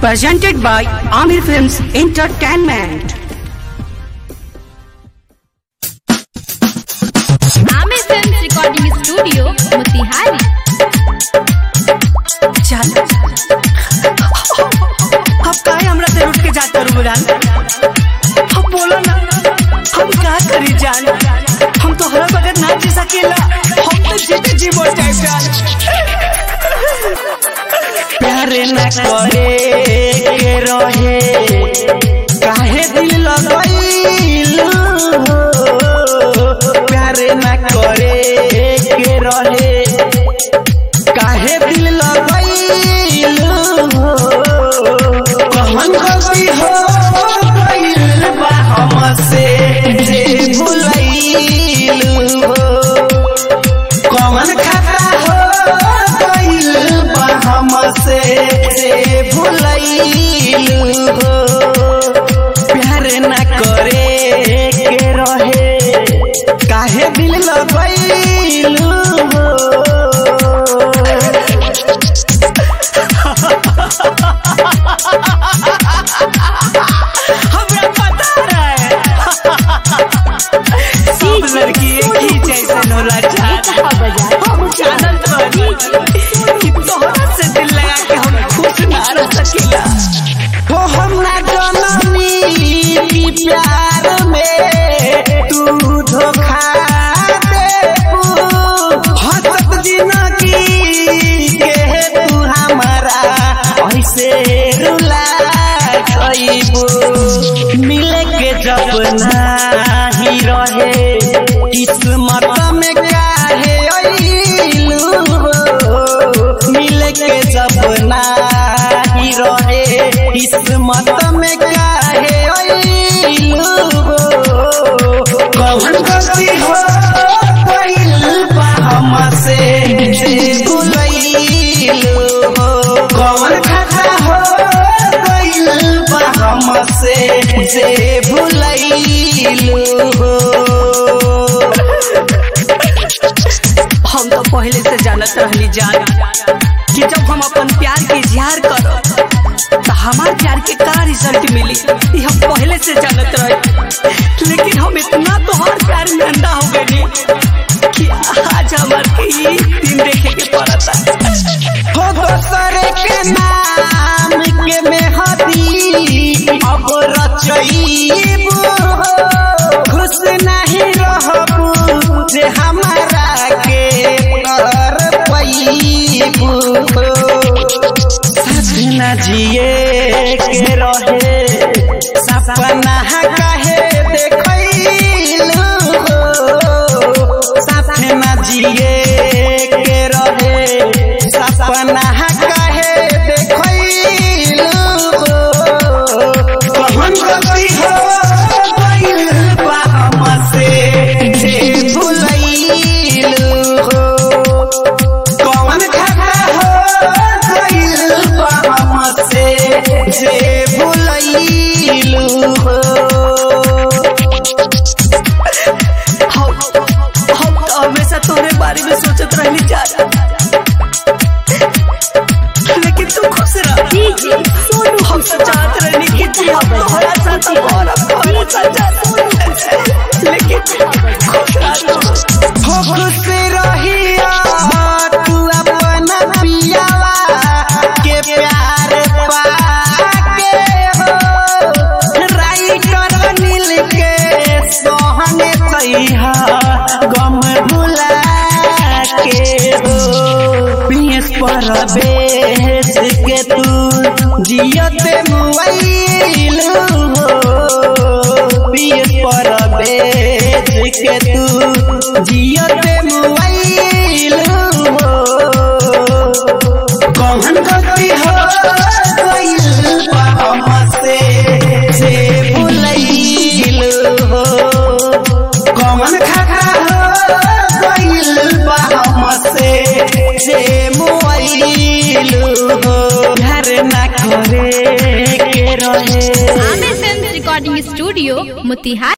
presented by Amir Films Entertainment. Aamir film recording studio Motihari चल अब काहे हमरा से रूठ के जात करू जान अब बोलो ना हम का करी जान हम तो हरा बगैर ना जी सकेला हम तो जीते जी मर जाए जान प्यार न करे के रहे काहे दिल लगैल प्यार न करे के रहे काहे दिल लगैल कौन गलती हो गइल बा हमसे जे भुलैल हो कौन खाता हो गइल बा हमसे जे भुलैल हो प्यार न करे के रहे काहे दिल लगैल हो हमरा पता रहे सब लड़की एक ही जैसन होला चाहत हम जानत बानी कि तोहरा से दिल लगा के हम खुश ना रह सकीला हो हम ना जननी की प्यार में तू धोखा देबू हसत जिंदगी के तू हमारा ऐसे रुला खइबू मिले के जब नाही रहे किस्मत में काहे अइलू मिले के जब नाही रहे किस्मत में काहे अइलू कौन गलती हो गइल बा हमसे जे भुलैलू कौन खाता हो गइल बा हमसे जे भुलैलू हम तो पहले से जानत रहली जान कि जब हम अपन प्यार के इजहार करो तो हमार प्यार के का रिजल्ट मिली ये हम पहले से जानत रहे लेकिन हम इतना तो हर प्यार में अंधा हो गए कि आज हमार के ये दिन देखे के पड़ता हो दोसरे के नाम के मेहदी अब रचईबू खुश नहीं रहबू जे हमारा के कर पैबू सजना जिए के रहे सपना काहे देखैलू सपना जिए के रहे सपना काहे देखैलू कौन गलती हो गइल बा हमसे जे भुलैलू कौन खाता हो गइल बा हमसे जे भुलैलू हम हम तो हमेशा तोरे बारे में सोचत रहली जा लेकिन तू खुश रह डीजे सोनू हम तो चाहत रहनी कि तू अब तोहरा साथ और तोहरा साथ लेकिन खुश रह तू। हो खुश रहिया तू अपना पियावा के प्यार पाके हो राइटर नील के सोहने तैहा गम भुला के हो पियस पर बेच के तू जियते मुआइल हो पियस पर बेच के तू जियते मुआइल हो कौन गलती हो गइल बा हमसे से भुलैल हो कौन खाता हो गइल बा हमसे से मुआइल हो घर ना करे के रहे Aamir film recording studio Motihari